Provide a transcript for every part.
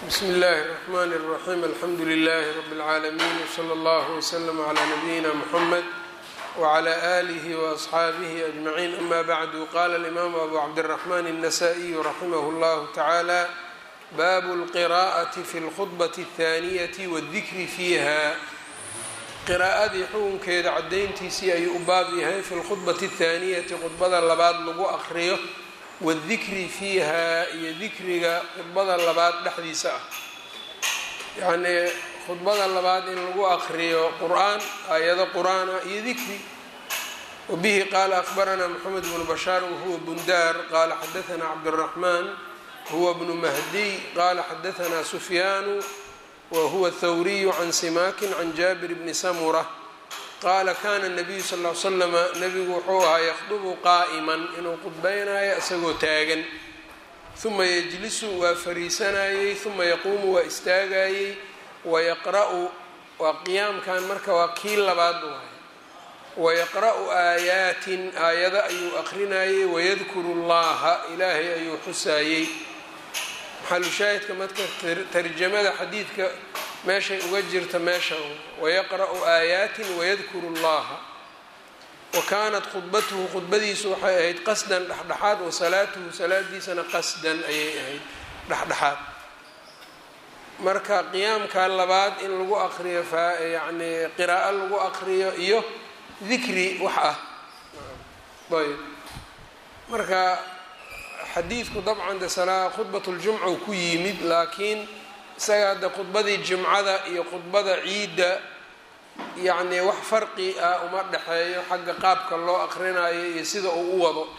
bsmi اllahi الرحmn الرaxيm alxamdu لlh rb العaalمين wslى اllه وslm عlى نabiyina mحamed وعlى آlih وأصxaabih أجmعين ama bعd qala الإmam abu cabdالرحmn النsائي raximh اllah taعalى bab الqراءة fi اlkhطبة الثانية wالdikri fiiha qiraa'adii xukunkeeda cadayntiisii ayuu u baab yahay fi lkhudbati athaaniyati khudbada labaad lagu aqriyo wadikri fiiha iyo dikriga khudbada labaad dhexdiisa ah yacnii khudbada labaad in lagu aqriyo qur-aan aayado qur-aana iyo dikri wabihi qaala akhbaranaa moxamed bnu bashaar wahuwa bundaar qaala xadaanaa cabduraxmaan huwa bnu mahdiy qaala xadaanaa sufyaanu whuwa thawriyu can simakin can jaabir bni samura qaala kana nabiyu sal l slama nabigu wuxuu ahaa yakhdubu qaa'iman inuu khudbaynayo isagoo taagan huma yejlisu waa fariisanayey huma yaquumu waa istaagayey wayaqra'u waa qiyaamkan marka waa kii labaad waay wayaqra'u aayaatin aayado ayuu aqrinayey wayadkuru llaha ilaahay ayuu xusaayey maxalushaahidka marka tarjamada xadiidka meeshay uga jirta meesha wayaqra'u aayaatin wayadkuru llaha wa kaanat khudbatuhu khudbadiisu waxay ahayd qasdan dhexdhexaad wa salaatuhu salaadiisana qasdan ayay ahayd dhexdhexaad marka qiyaamka labaad in lagu aqriyo yani qiraa'o lagu aqriyo iyo dikri wax ah ayb marka xadiidku dabcan de salaa khudbat ljumca uu ku yimid laakiin isaga hadda khudbadii jimcada iyo khudbada ciidda yacnii wax farqi ah uma dhexeeyo xagga qaabka loo aqrinayo iyo sida uu u wado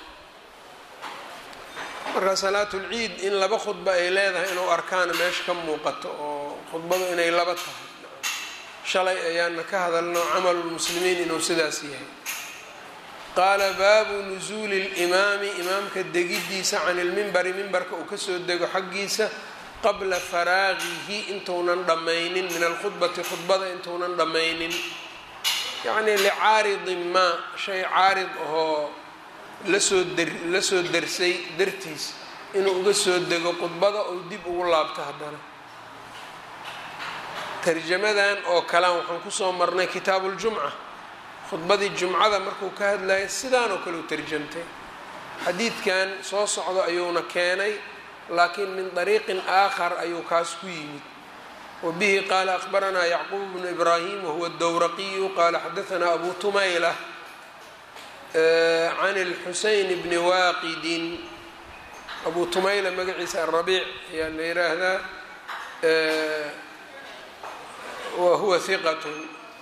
marka salaatulciid in laba khudba ay leedahay inuu arkaana meesha ka muuqato oo khudbadu inay laba tahay shalay ayaana ka hadalno camalulmuslimiin inuu sidaas yahay qaala baabu nusuuli limaami imaamka degidiisa can ilmimbari mimbarka uu kasoo dego xaggiisa qabla faraagihi intuunan dhammaynin min alkhudbati khudbada intuunan dhammaynin yacnii licaaridin maa shay caarid ahoo lasoo der lasoo dersay dartiis inuu uga soo dego khudbada ou dib ugu laabto haddana tarjamadan oo kalean waxaan kusoo marnay kitaabuljumca khudbadii jumcada markuu ka hadlayay sidaan oo kale u tarjamtay xadiidkan soo socdo ayuuna keenay laakiin min dariiqin aakhar ayuu kaas ku yimid wa bihi qaala akhbaranaa yacquub bnu ibraahim wahuwa dowraqiyu qaala xadaanaa abu tumayla can lxuseyn bni waaqidin abu tumayla magaciisa arabiic ayaa la yiraahdaa wa huwa hiqatun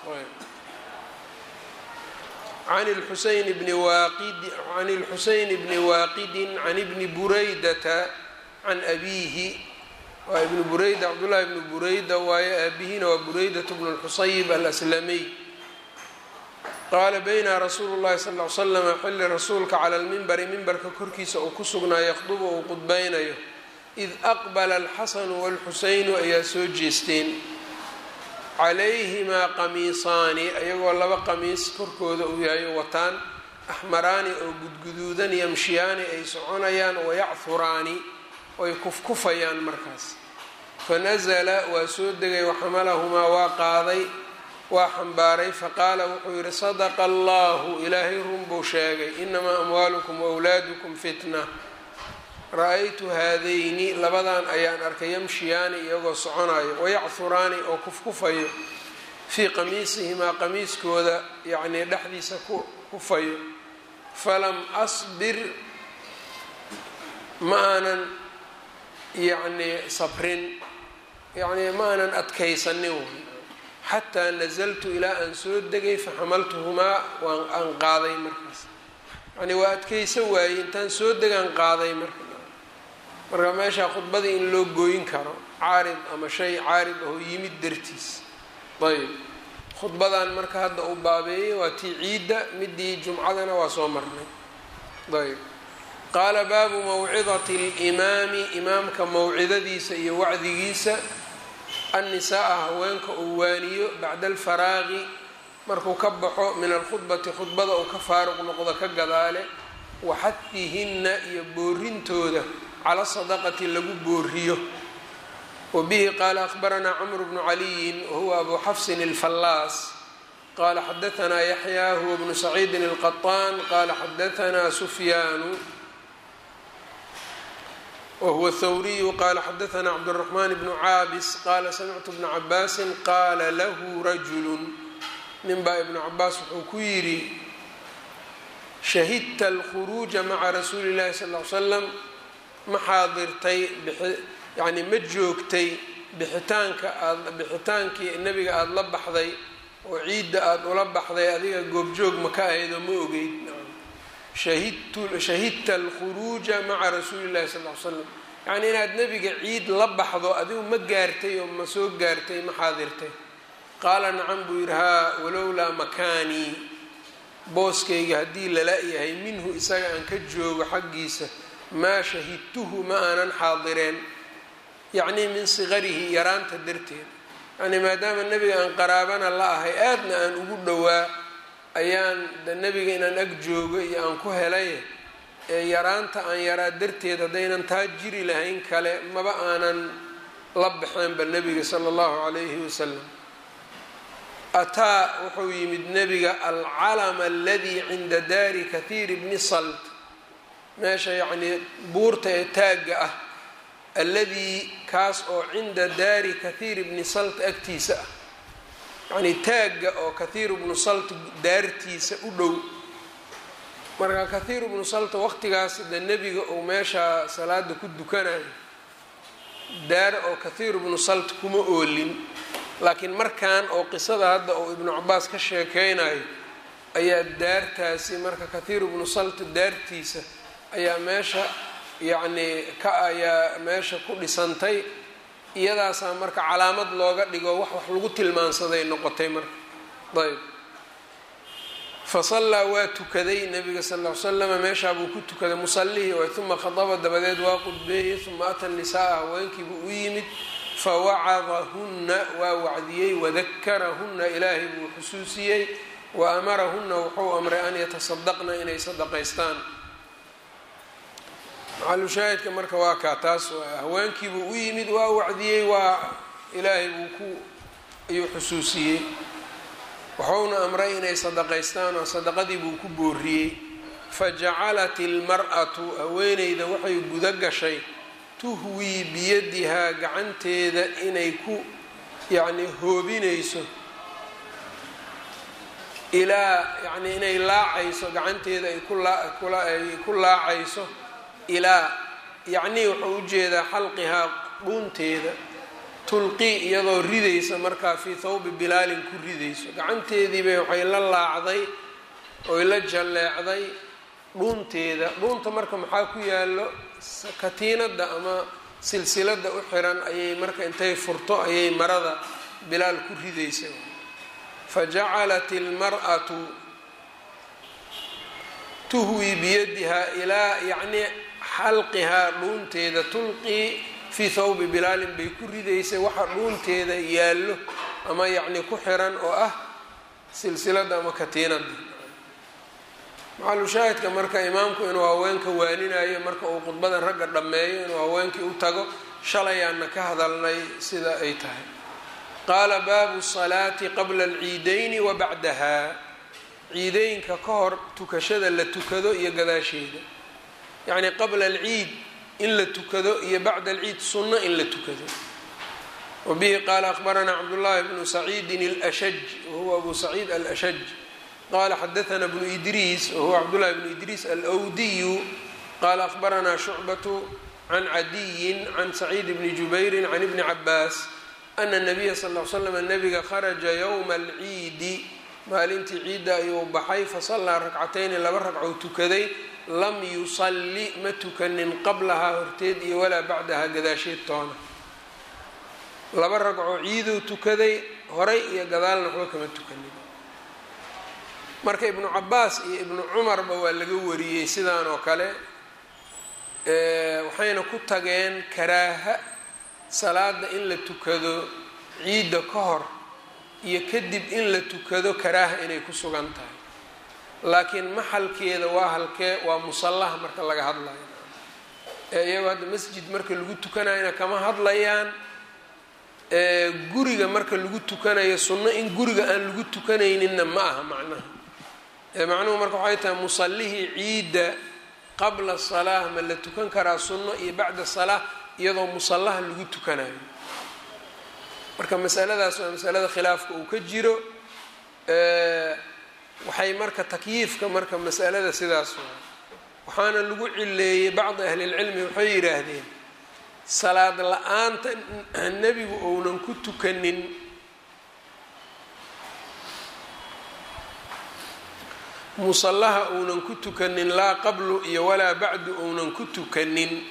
can lxuseyn bni waaqid can lxuseyn bni waaqidin can ibni buraydata can abiihi waa ibnu bureyda cabdullahi ibnu bureyda waaye aabihina waa bureydatu bnu lxusayb alaslamiy qaala bayna rasuulu llahi sal l slama xilli rasuulka cala lmimbari mimbarka korkiisa uu ku sugnaa yakhdubu uu qudbaynayo id aqbala alxasanu walxuseynu ayaa soo jeesteen calayhimaa qamiisaani ayagoo laba qamiis korkooda uu yahay wataan axmaraani oo gudguduudan yamshiyaani ay soconayaan wayachuraani oy kufkufayaan markaas fanasala waa soo degay waxamalahumaa waa qaaday waa xambaaray faqaala wuxuu yidhi sadaqa allahu ilaahay run buu sheegay inamaa amwaalukum waawlaadukum fitna ra-aytu haadayni labadan ayaan arkay yamshiyaani iyagoo soconayo wayachuraani oo kufkufayo fii qamiisihimaa qamiiskooda yacnii dhexdiisa ku kufayo falam asbir ma aanan yacnii sabrin yacnii ma aanan adkaysanin way xataa nasaltu ilaa aan soo degay faxamaltuhumaa waan aan qaaday markaas yacnii waa adkaysa waayey intaan soo degaan qaaday marka marka meeshaa khudbadii in loo gooyin karo caarid ama shay caarid ahoo yimid dartiis ayb khudbadan marka hadda uu baabeeyey waa tii ciidda midii jumcadana waa soo marnay ayb qaala baabu mawcidati limaami imaamka mawcidadiisa iyo wacdigiisa annisaa-a haweenka uu waaniyo bacda alfaraaqi markuu ka baxo min alkhudbati khudbada uu ka faaruq noqdo ka gadaale waxadihinna iyo boorintooda cala sadaqati lagu booriyo wbihi qaala akhbaranaa cmr bnu caliyin wahuwa abu xafsin اlfallaas qala xadaanaa yaxya huwa bnu saciidin اlqaطaan qala xadaanaa sufyaanu wahuwa thawriyu qala xadaanaa cabdالraxman bnu caabis qala samictu bna cabaasin qaala lahu rajulu ninbaa ibnu cabaas wuxuu ku yidhi shahidta alkhuruuja maca rasuuli اllahi sal ly slam ma xaadirtay yacni ma joogtay bixitaanka aad bixitaankii nebiga aada la baxday oo ciidda aada ula baxday adiga goobjoog ma ka ahayd oo ma ogeyd shahidtu shahidta alkhuruuja maca rasuuli llahi sal ly slam yacni inaad nebiga ciid la baxdo adigu ma gaartay oo ma soo gaartay ma xaadirtay qaala nacam buu yidhi haa walowlaa makaanii booskayga haddii lala yahay minhu isaga aan ka joogo xaggiisa maa shahidtuhu ma aanan xaadireen yacnii min sigarihi yaraanta darteed yacnii maadaama nebiga aan qaraabana la ahay aadna aan ugu dhowaa ayaan de nebiga inaan ag joogo iyo aan ku helay ee yaraanta aan yaraa darteed haddaynan taa jiri lahayn kale maba aanan la baxeenba nebiga sala allahu calayhi wasalam ataa wuxuu yimid nebiga alcalama aladii cinda daari kathiir bni salt meesha yacnii buurta ee taagga ah alladii kaas oo cinda daari kathiir bni salt agtiisa ah yacnii taagga oo kathiir bnu salt daartiisa u dhow marka kathiir bnu salt waqtigaas de nebiga uu meesha salaada ku dukanayo daar oo kathiir bnu salt kuma oolin laakiin markan oo qisada hadda uu ibnu cabaas ka sheekeynayo ayaa daartaasi marka kathiir bnu salt daartiisa ayaa meesha yacnii ka ayaa meesha ku dhisantay iyadaasaa marka calaamad looga dhigo wax wax lagu tilmaansaday noqotay marka ayb fa sallaa waa tukaday nabiga sal ll ly slama meeshaa buu ku tukaday musallihii way uma khadaba dabadeed waa qudbeeyey uma ata nisaa haweenkiibuu u yimid fawacadahunna waa wacdiyey wadakarahunna ilaahay buu xusuusiyey wa amarahunna wuxuu amray an yatasadaqna inay sadaqaystaan maxalushaahidka marka waa kaa taas haweenkiibuu u yimid waa wacdiyey waa ilaahay buu ku ayuu xusuusiyey wuxuuna amray inay sadaqaystaan oo sadaqadii buu ku booriyey fajacalat ilmar-atu haweeneyda waxay guda gashay tuhwii biyadihaa gacanteeda inay ku yacnii hoobinayso ilaa yacnii inay laacayso gacanteeda ay kuay ku laacayso ilaa yacnii wuxuu ujeedaa xalqihaa dhuunteeda tulqii iyadoo ridaysa markaa fii thawbi bilaalin ku ridayso gacanteediibay waxay la laacday oy la jalleecday dhuunteeda dhuunta marka maxaa ku yaallo katiinadda ama silsilada u xiran ayay marka intay furto ayay marada bilaal ku ridaysa fajacalat ilmar-atu tuhwii biyadihaa ilaa yacnii xalqihaa dhuunteeda tulqii fii thawbi bilaalin bay ku ridaysay waxa dhuunteeda yaallo ama yacnii ku xiran oo ah silsilada ama katiinada maxalushaahidka marka imaamku inuu haweenka waaninayo marka uu khudbada ragga dhammeeyo inuu haweenkii u tago shalayaanna ka hadalnay sida ay tahay qaala baabu salaati qabla alciidayni wa bacdaha ciideynka ka hor tukashada la tukado iyo gadaasheeda yacnii qabla alciid in la tukado iyo bacda alciid sunno in la tukado wa bihi qaala akhbaranaa cabdullaahi bnu saciidin alashaj wahuwa abu saciid alashaj qala xadaana bnu idriis wahuwa cabdullahi bnu idriis alwdiyu qala akhbaranaa shucbatu can cadiyin can saciid bni jubayrin can ibni cabaas ana nabiya sal l slam nabiga kharaja yowma alciidi maalintii ciidda ayuu baxay fasallaa rakcatayni laba ragcou tukaday lam yusalli ma tukanin qablahaa horteed iyo walaa bacdahaa gadaasheed toona laba ragcoo ciiduu tukaday horay iyo gadaalna waxba kama tukanin marka ibnu cabaas iyo ibnu cumarba waa laga wariyey sidaan oo kale waxayna ku tageen karaaha salaada in la tukado ciidda ka hor iyo kadib in la tukado karaaha inay ku sugan tahay laakiin maxalkeeda waa halkee waa musallaha marka laga hadlayo ee iyagoo hadda masjid marka lagu tukanayana kama hadlayaan guriga marka lagu tukanayo sunno in guriga aan lagu tukanayninna ma aha macnaha macnuhu marka waxay tahay musallihii ciidda qabla salaa ma la tukan karaa sunno iyo bacda salaa iyadoo musallaha lagu tukanayo marka masaladaas waa masalada khilaafka uu ka jiro waxay marka takyiifka marka masalada sidaas waa waxaana lagu cileeyey bacdi ahlilcilmi waxay yidhaahdeen salaad la-aanta nebigu ounan ku tukanin musallaha ounan ku tukanin laa qablu iyo walaa bacdu ounan ku tukanin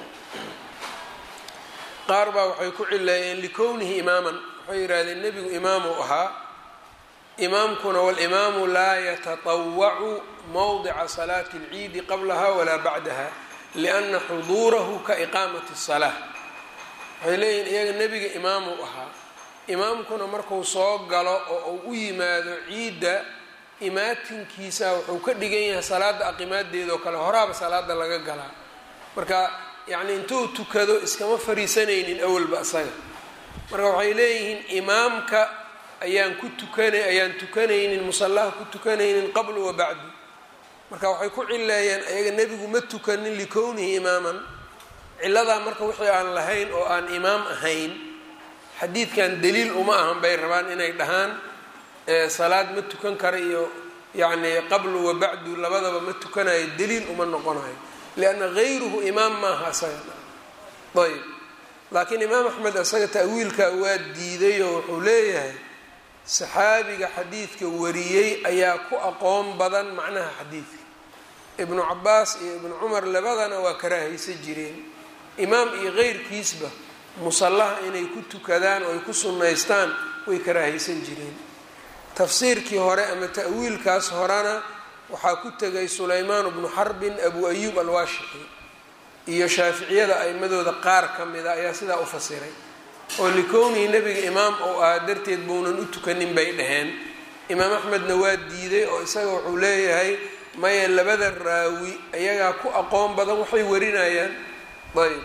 qaar baa waxay ku cileeyeen likownihi imaaman waxay yidhahdeen nebigu imaamu ahaa imaamkuna walimaamu laa yatatawacu mowdica salaati اlciidi qablaha walaa bacdaha lianna xuduurahu ka iqaamati الsalaa waxay leeyihin iyaga nebiga imaamu ahaa imaamkuna marku soo galo oo uu u yimaado ciidda imaatinkiisa wuxuu ka dhigan yahay salaada aqimaadeeda oo kale horaaba salaada laga galaa marka yacni intuu tukado iskama fariisanaynin awalba isaga marka waxay leeyihiin imaamka ayaan ku tukana ayaan tukanaynin musallaha ku tukanaynin qablu wa bacdu marka waxay ku cileeyeen ayaga nebigu ma tukanin likownihi imaaman ciladaa marka wixii aan lahayn oo aan imaam ahayn xadiidkan daliil uma ahan bay rabaan inay dhahaan salaad ma tukan kara iyo yacni qablu wa bacdu labadaba ma tukanayo daliil uma noqonayo lianna gayruhu imaam maaha isaga ayb laakiin imaam axmed isaga ta'wiilkaa waa diiday oo wuxuu leeyahay saxaabiga xadiidka wariyey ayaa ku aqoon badan macnaha xadiidka ibnu cabaas iyo ibnu cumar labadana waa karaahaysan jireen imaam iyo keyrkiisba musallaha inay ku tukadaan oo ay ku sunnaystaan way karaahaysan jireen tafsiirkii hore ama ta'wiilkaas horena waxaa ku tegay sulaymaan bnu xarbin abu ayuub alwaashixi iyo shaaficiyada a'imadooda qaar ka mida ayaa sidaa u fasiray oo likownihi nebiga imaam ou ahaa darteed bounan u tukanin bay dhaheen imaam axmedna waa diiday oo isaga wuxuu leeyahay maya labada raawi ayagaa ku aqoon badan waxay warinayaan ayb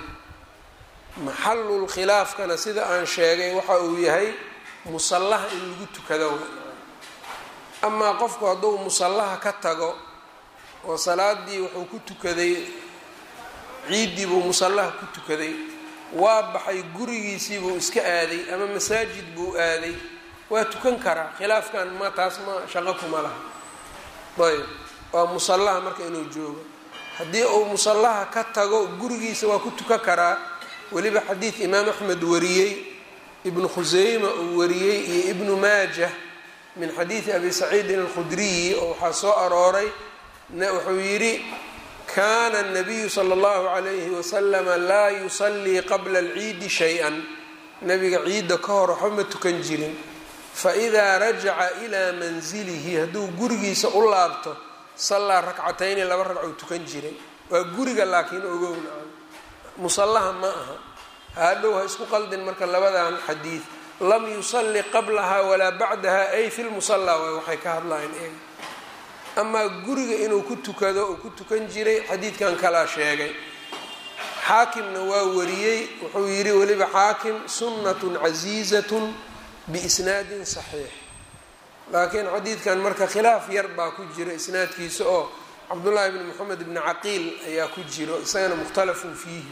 maxalul khilaafkana sida aan sheegay waxa uu yahay musallaha in lagu tukado amaa qofku hadduu musallaha ka tago oo salaadii wuxuu ku tukaday ciiddii buu musallaha ku tukaday waa baxay gurigiisii buu iska aaday ama masaajid buu aaday waa tukan karaa khilaafkan ma taas ma shaqo kuma laha ayb waa musallaha marka inuu joogo haddii uu musallaha ka tago gurigiisa waa ku tukan karaa weliba xadiid imaam axmed wariyey ibnu khuseyma uu wariyey iyo ibnu maajah min xadiidi abi saciidin alkhudriyi oo waxaa soo arooray wuxuu yidhi kana الnabiyu slى اllahu عalayhi waslama laa yusallii qabla اlciidi shay-an nabiga ciidda ka hor waxba ma tukan jirin faidaa rajaca ilaa manzilihi hadduu gurigiisa u laabto sallaa rakcatayni laba ragcou tukan jiray waa guriga laakiin ogowna musallaha ma aha hadhow ha isku qaldin marka labadan xadiid lam yusalli qablaha walaa bacdaha ay fi lmusalla waay waxay ka hadlahayn eeg amaa guriga inuu ku tukado uu ku tukan jiray xadiidkan kalaa sheegay xaakimna waa wariyey wuxuu yidhi weliba xaakim sunnatun casiizatun biisnaadin saxiix laakiin xadiidkan marka khilaaf yar baa ku jira isnaadkiisa oo cabdullaahi bni moxamed bni caqiil ayaa ku jiro isagana mukhtalafun fiihi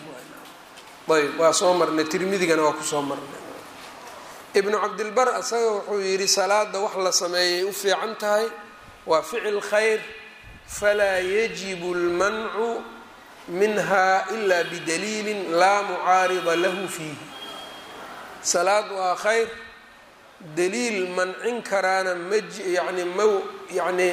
ayb waa soo marnay tirmidigana waa kusoo marnay ibnu cabdilbar isaga wuxuu yidhi salaada wax la sameeyay u fiican tahay waa ficil khayr falaa yajibu اlmancu minha ila bidaliilin laa mucaarida lahu fiihi salaad waa khayr daliil mancin karaana ma yani ma yacnii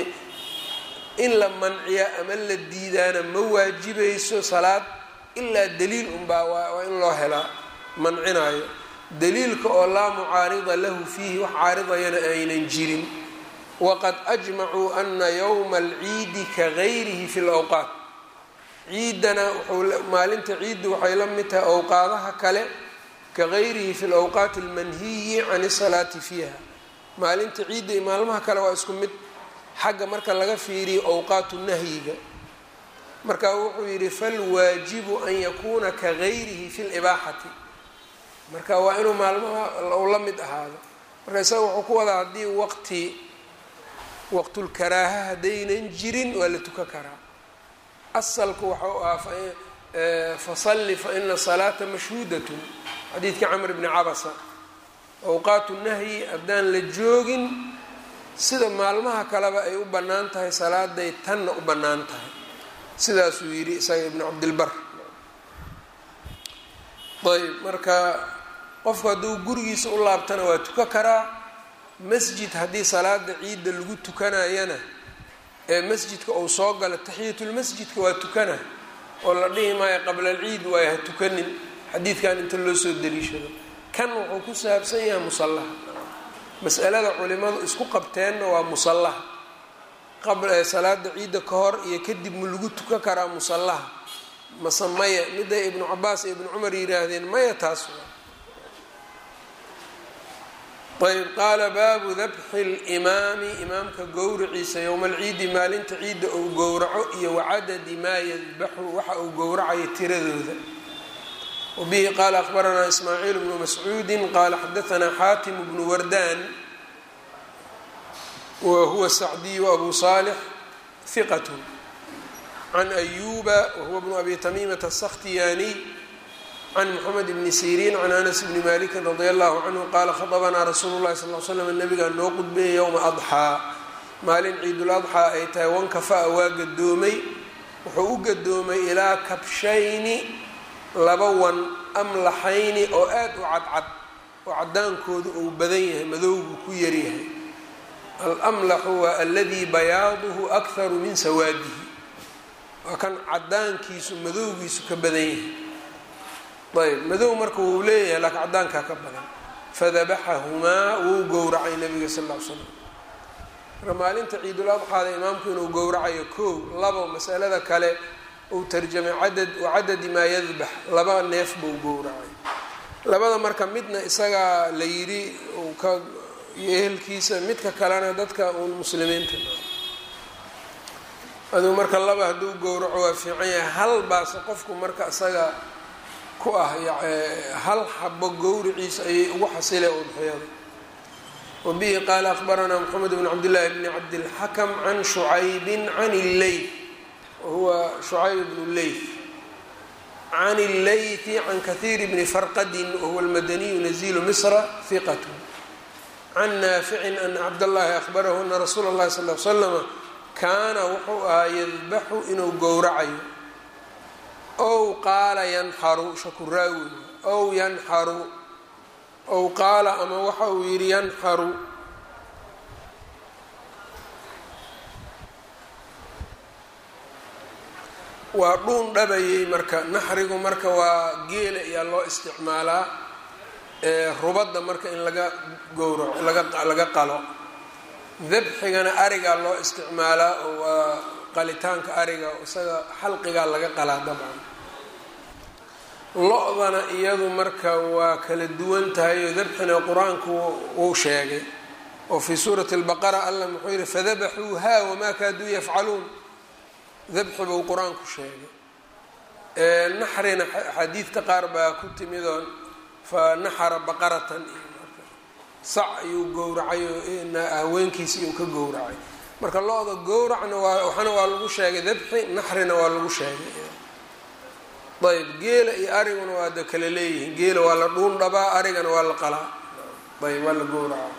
in la manciya ama la diidaana ma waajibayso salaad ilaa daliil unbaa waa in loo helaa mancinayo daliilka oo laa mucaarida lahu fiihi wax caaridayana aynan jirin waqad ajmacuu ana yowma alciidi ka gayrihi fi lawqaat ciidana maalinta ciiddu waxay la mid tahay awqaadaha kale ka gayrihi fi lawqaati almanhiyi can isalaati fiiha maalinta ciidda iyo maalmaha kale waa isku mid xagga marka laga fiiriyo awqaatu nahyiga marka wuxuu yidhi falwaajibu an yakuuna ka gayrihi fi libaaxati marka waa inuu maalmaha u la mid ahaado marka isaga wuxuu ku wadaa haddii waqti waqtulkaraaha haddaynan jirin waa la tukan karaa asalku waxau ahaa fasalli fa ina salaata mashhuudatun xadiidkii camr bni cabasa awqaatu nahyi haddaan la joogin sida maalmaha kaleba ay u bannaan tahay salaaday tanna u bannaan tahay sidaasuu yidhi isaga ibnu cabdilbar ayb marka qofku hadduu gurigiisa u laabtana waa tuka karaa masjid haddii salaada ciidda lagu tukanayana ee masjidka uu soo galo taxiyatulmasjidka waa tukana oo la dhihi maayo qabla alciid waayo ha tukanin xadiidkan inta loo soo daliishado kan wuxuu ku saabsan yahay musallaha mas'alada culimadu isku qabteenna waa musallaha salaada ciidda ka hor iyo kadib ma lagu tukan karaa musallaha mase maya miday ibnu cabaas iyo ibnu cumar yidhaahdeen maya taas ayb qaala baabu dabxi limaami imaamka gowraciisa yowma alciidi maalinta ciidda uu gowraco iyo wacadadi maa yadbaxu waxa uu gowracayo tiradooda wabihi qaala akhbaranaa ismaaciil bnu mascuudi qaala xadaanaa xaatim bnu wardaan wa huwa sacdiyu abu saalix hiqat can ayuba wahuwa bnu abi tamiimata asakhtiyaaniy can moxamed bni siriin can anas bni malikin radia allahu canhu qaala khadabanaa rasuulu llahi sal l slam nabigaa noo qudbeeyay yowma adxaa maalin ciidul adxaa ay tahay wankafa-a waa gadoomay wuxuu u gadoomay ilaa kabshayni laba wan amlaxayni oo aad u cadcad oo cadaankoodu uu badan yahay madowgu ku yaryahay alamlaxu waa aladii bayaaduhu akharu min sawaadihi waa kan cadaankiisu madowgiisu ka badan yahay ayb madow marka wuu leeyahay laakiin cadaankaa ka badan fadabaxahumaa wuu gowracay nabiga sal l slam marka maalinta ciidul adxaada imaamku inuu gowracayo kow labo masalada kale uu tarjamay cadad wacadadi maa yadbax laba neef buu gowracay labada marka midna isagaa la yidhi uu ka iyo ehelkiisa midka kalena dadka uun muslimiinta aduu marka laba hadduu gowraco waa fiican yahay hal baase qofku marka isaga ku ah hal xabo gowriciisa ayay ugu xasile udxiyada wabihi qaala akhbaranaa moxamed bn cabdillaahi bni cabdilxakam can shucaybin can illeyth wahuwa shucayb bnu leyth can illeythi can kahiir bni farqadin wahuwa almadaniyu nazilu misra hiqat can naaficin ana cabdاllahi akhbarahu ana rasuula اllahi sal l slama kaana wuxuu ahaa yadbaxu inuu gowracayo ow qaala yanxaru shakuraawi ow yanxaru ow qaala ama waxa uu yidhi yanxaru waa dhuun dhabayay marka naxrigu marka waa geela ayaa loo isticmaalaa rubadda marka in laga gowraco laga qalo dabxigana arigaa loo isticmaalaa oo waa qalitaanka ariga isaga xalqigaa laga qalaa dabcan lo-dana iyadu marka waa kala duwan tahay oo dabxina qur-aanku wuu sheegay oo fii suurati albaqara allah muxuu yihi fadabaxuuha wamaa kaaduu yafcaluun dabxi buu qur-aanku sheegay naxrina axaadiidka qaar baa ku timidoo fa naxara baqaratan sac ayuu gowracay oo haweenkiisi uu ka gowracay marka lo-da gowracna waa waxana waa lagu sheegay dabxi naxrina waa lagu sheegay ayb geela iyo ariguna waa da kala leeyihiin geela waa la dhuun dhabaa arigana waa la qalaa ayb waa la gowracaa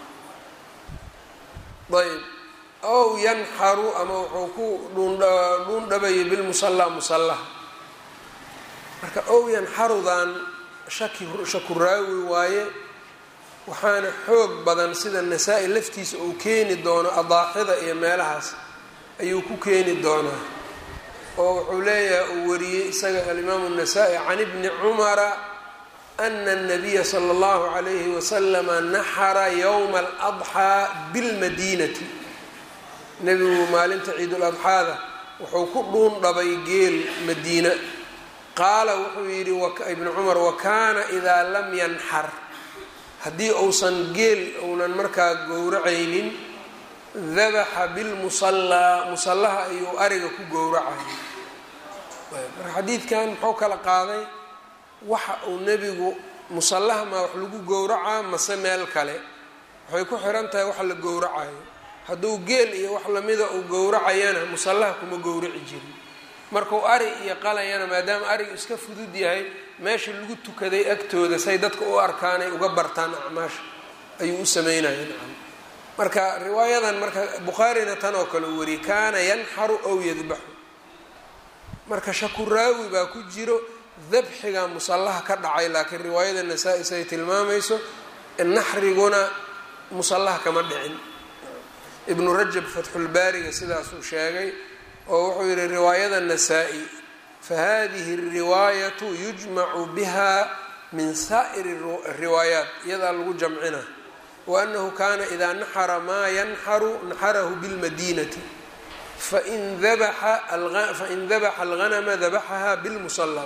ayb ow yanxaru ama wuxuu ku dhuundhuun dhabayay bilmusallaa musallaha marka ow yanxarudan shaki shakuraawi waaye waxaana xoog badan sida nasaa-i laftiisa uu keeni doono adaaxida iyo meelahaas ayuu ku keeni doonaa oo wuxuu leeyahay uu wariyey isaga alimaamu الnasaa-i can ibni cumara ana الnabiya slى اllahu عalayhi waslama naxara ywma اladxaa bilmadinati nebigu maalinta ciiduladxaada wuxuu ku dhuun dhabay geel madiina qaala wuxuu yidhi ibnu cumar wakana idaa lam yanxar haddii uusan geel uunan markaa gowracaynin dabaxa bilmusallaa musallaha ayuu ariga ku gowracaya marka xadiidkan muxuu kala qaaday waxa uu nebigu musallaha maa wax lagu gowracaa mase meel kale waxay ku xiran tahay waxa la gowracayo hadduu geel iyo wax lamida uu gowracayana musallaha kuma gowraci jirin markuu ari iyo qalayana maadaama arigu iska fudud yahay meesha lagu tukaday agtooda say dadka u arkaanay uga bartaan acmaasha ayuu u sameynaya nacam marka riwaayadan marka bukhaarina tan oo kale u wariyay kaana yanxaru ow yadbaxu marka shakuraawi baa ku jiro dabxiga musallaha ka dhacay laakiin riwaayada nasaa-i say tilmaamayso naxriguna musallaha kama dhicin ibnu rajab fatxulbaariga sidaasuu sheegay oo wuxuu yihi riwaayada nasaa-i fahadihi الriwaayatu yujmacu biha min saa'iri riwaayaat iyadaa lagu jamcina waanahu kana idaa naxara maa yanxaru naxarahu bilmadinati fain dabaxa alganama dabaxaha bilmusala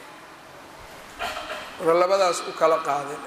marka labadaas u kala qaadeen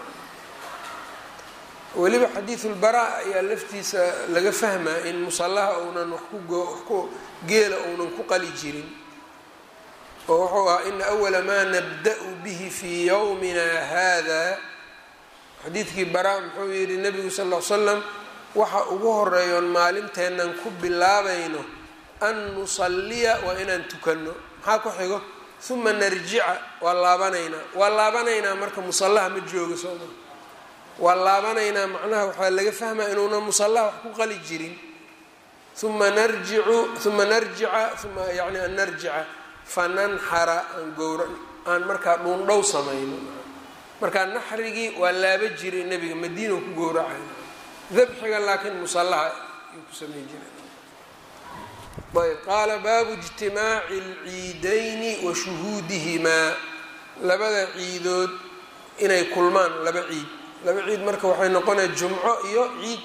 weliba xadiidulbaraa ayaa laftiisa laga fahmaa in musallaha uunan wax ku geela uunan ku qali jirin oo wuxuu ahaa ina awala maa nabda-u bihi fii yowmina hada xadiidkii baraa muxuu yihi nabigu sal l l slam waxa ugu horeeyoon maalinteennan ku bilaabayno an nusalliya waa inaan tukanno maxaa ku xigo uma narjica waa laabanaynaa waa laabanaynaa marka musallaha ma joogo sooma waa laabanaynaa macnaha waxaa laga fahmaya inuuna musallaha wax ku qali jirin uma narjicu uma narjica uma yani an narjica fananxara aan gowra aan markaa dhuundhow samayno markaa naxrigii waa laaba jiray nebiga madiina ku gowracay dabxiga laakiin musallaha ayuu ku samayn jiray ayb qaala baabu ijtimaaci alciidayni wa shuhuudihimaa labada ciidood inay kulmaan laba ciid laba ciid marka waxay noqonaya jumco iyo ciid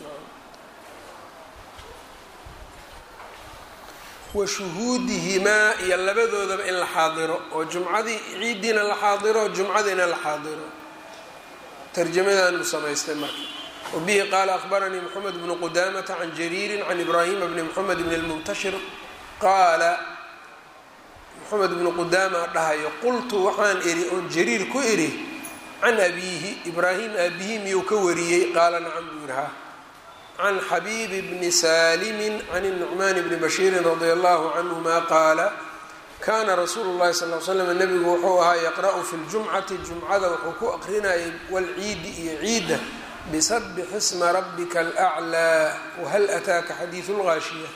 wa shuhuudihimaa iyo labadoodaba in la xaadiro oo jumcadii ciiddiina la xaadiro jumcadiina la xaadiro tarjamadaanu samaystay marka wabihi qaala akhbaranii moxamed bnu qudamata can jariirin can ibraahima bni moxamed bni lmuntashir qaala moxamed bnu qudaama dhahayo qultu waxaan idhi oon jariir ku idhi can abiihi ibraahim aabihi miyuu ka wariyey qaala nacam buu yidhi ha can xabiibi bni saalimin can nucmaan bni bashiirin radia allahu canhuma qaala kaana rasuulu llahi sal l slam nebigu wuxuu ahaa yaqra'u fi ljumcati jumcada wuxuu ku aqrinayay walciidi iyo ciidda bisabix isma rabbika alaclaa wahal ataaka xadiidu lgaashiya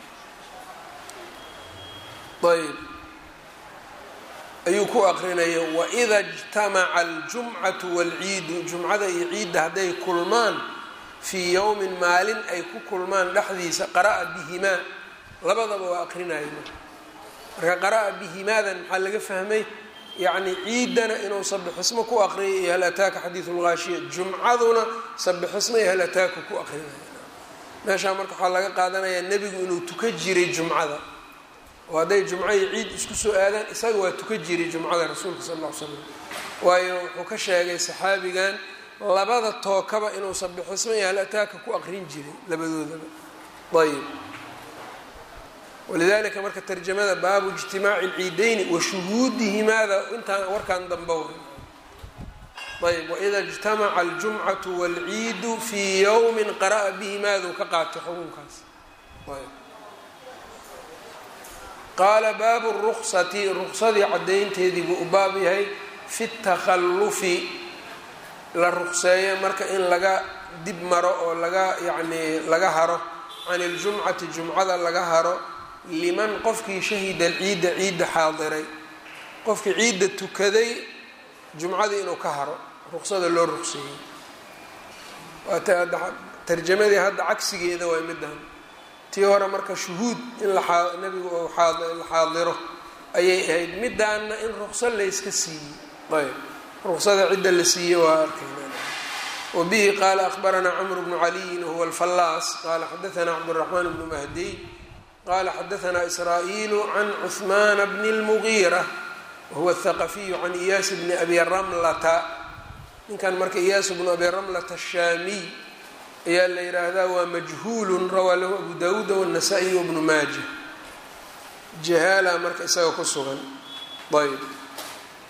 ayb ayuu ku aqrinaya waida ijtamaca aljumcatu waalciidu jumcada iyo ciidda hadday kulmaan fii yowmin maalin ay ku kulmaan dhexdiisa qara'a bihimaa labadaba waa aqrinaya marka qara'a bihimaadan maxaa laga fahmay yacni ciiddana inuu sabixismo ku aqriyay iyo hal ataaka xadiidu lgaashiya jumcaduna sabixismo iyo hal ataaka ku aqrinaya meeshaa marka waxaa laga qaadanayaa nebigu inuu tuka jiray jumcada oo hadday jumco iyo ciid isku soo aadaan isaga waa tuka jiray jumcada rasuulka sal alla l slam waayo wuxuu ka sheegay saxaabigan labada tookaba inuu sabixismo iyo hal ataaka ku aqrin jiray labadoodaba ayb walidalika marka tarjamada baabu ijtimaaci lciideyni wa shuhuudihimaada intaan warkaan dambe ayb waida ijtamaca aljumcatu waalciidu fii yowmin qara'a bihimaadu ka qaatay xukunkaas ayb qaala baabu ruksati ruksadii caddaynteedii buu u baab yahay fi takhallufi la rukseeyo marka in laga dib maro oo laga yacnii laga haro can iljumcati jumcada laga haro liman qofkii shahida ciidda ciidda xaadiray qofkii ciidda tukaday jumcadii inuu ka haro ruqsada loo ruqseeyey waata tarjamadii hadda cagsigeeda waa middan tii hore marka shuhuud in nabigu uu la xaadiro ayay ahayd midaanna in ruqso layska siiyey ayb ruqsada cidda la siiyey waa arkayna wabihi qaala akhbaranaa camru bnu caliyin wahuwa alfallaas qaala xadaanaa cabduraxmaan bnu mahdiy qala xadaanaa israa'iilu can cuhmaana bni اlmugiira wahuwa athaqafiyu can iyaas bni abi ramlata ninkan marka iyaas bnu abi ramlata ashaamiy ayaa la yidhaahdaa waa majhuulun rawaa lahu abu dawuuda wاnasaa-iy wbnu maaja jahaala marka isaga ku sugan ayb